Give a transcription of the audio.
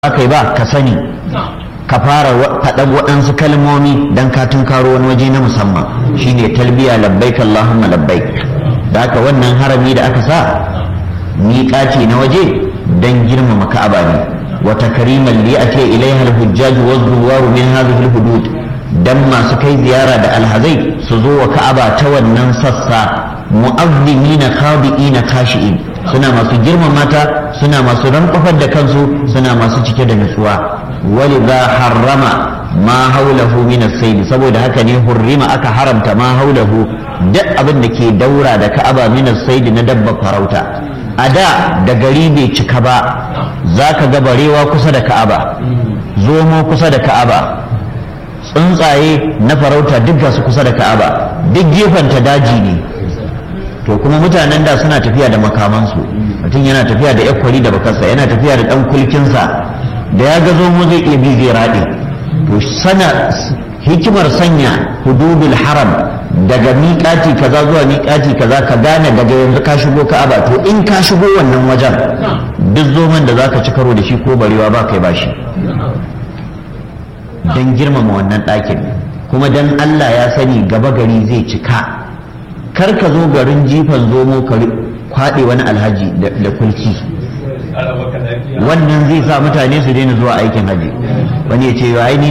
aka yi ba ka sani ka fara faɗan waɗansu kalmomi don ka tunkaro wani waje na musamman shine talbiya labbaik Allahumma labbaik da haka wannan harami da aka sa miƙaci na waje don girmama ka'aba ne wa takriman li ati ilaiha al-hujjaj wa zuwaru min hadhihi al-hudud dan masu kai ziyara da alhazai su zo wa ka'aba ta wannan sassa mu'azzimina khadi'ina khashi'in suna masu girmama ta suna masu rankwafar da kansu suna masu cike da nutsuwa walidha harrama ma haulahu min as-sayd saboda haka ne hurrima aka haramta ma haulahu duk abin da ke daura da ka'aba min as-sayd na dabba farauta a da da gari bai cika ba zaka ga barewa kusa da ka'aba zomo kusa da ka'aba tsuntsaye na farauta duk ga su kusa da ka'aba duk gefen ta daji ne to kuma mutanen da suna tafiya da makamansu mutum yana tafiya da yakwari da bakarsa yana tafiya da dan kulkinsa da ya ga zomo zai iya bi zai raɗe to sana hikimar sanya hududul haram daga miƙati kaza zuwa miƙati kaza ka gane daga yanzu ka shigo ka'aba to in ka shigo wannan wajen duk zoman da zaka ci karo da shi ko barewa ba kai bashi don girmama wannan ɗakin kuma don Allah ya sani gaba gari zai cika kar ka zo garin jifan zomo ka kwaɗe wani alhaji da kulki wannan zai sa mutane su daina zuwa aikin haji wani ya ce ai